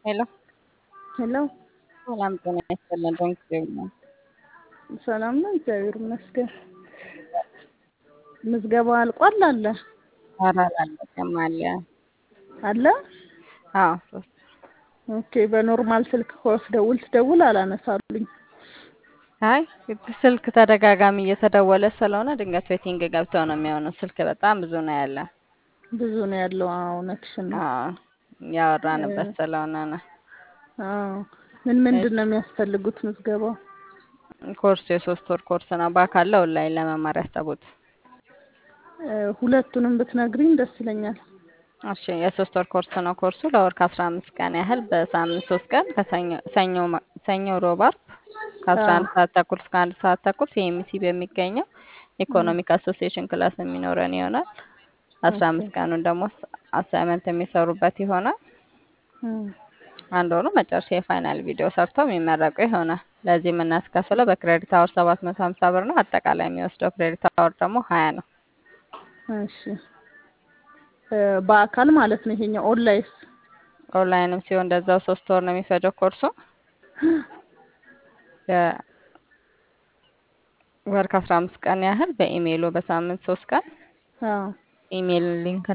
ሄሎ ሄሎ ሰላም ጤና ይስጥልን። ዶንኪ ነው። ሰላም ነው፣ እግዚአብሔር ይመስገን። ምዝገባ አልቋል አለ ኧረ አላለቀም አለ። አለ። አዎ ሶስት ኦኬ። በኖርማል ስልክ ስደውል ትደውል አላነሳሉኝ። አይ ስልክ ተደጋጋሚ እየተደወለ ስለሆነ ድንገት ዌቲንግ ገብተው ነው የሚሆነው። ስልክ በጣም ብዙ ነው ያለ። ብዙ ነው ያለው። አዎ እውነትሽን ነው። አዎ ያወራንበት ስለሆነ ነው። አዎ ምን ምንድን ነው የሚያስፈልጉት ምዝገባው? ኮርስ የሶስት ወር ኮርስ ነው። በአካል ኦንላይን ለመማር ያሰቡት? እ ሁለቱንም ብትነግሪኝ ደስ ይለኛል። እሺ የሶስት ወር ኮርስ ነው። ኮርሱ ለወር ከአስራ አምስት ቀን ያህል በሳምንት ሶስት ቀን ከሰኞ ሰኞ ማ- ሰኞ ሮብ አርብ ከአስራ አንድ ሰዓት ተኩል እስከ አንድ ሰዓት ተኩል ሲኤምሲ በሚገኘው ኢኮኖሚክ አሶሲዬሽን ክላስ የሚኖረን ይሆናል። አስራ አምስት ቀኑን ደግሞ አሳይመንት የሚሰሩበት ይሆናል። እም፣ አንድ ሆኖ መጨረሻ የፋይናል ቪዲዮ ሰርተው የሚመረቁ ይሆናል። ለዚህ የምናስከፍለው በክሬዲት አወር ሰባት መቶ ሀምሳ ብር ነው። አጠቃላይ የሚወስደው ክሬዲት አወር ደግሞ ሀያ ነው። እሺ እ በአካል ማለት ነው ይሄኛው። ኦንላይንስ? ኦንላይንም ሲሆን እንደዛው ሶስት ወር ነው የሚፈጀው ኮርሱ ወር ከአስራ አምስት ቀን ያህል በኢሜይሉ በሳምንት ሶስት ቀን አዎ ኢሜይል ሊንክ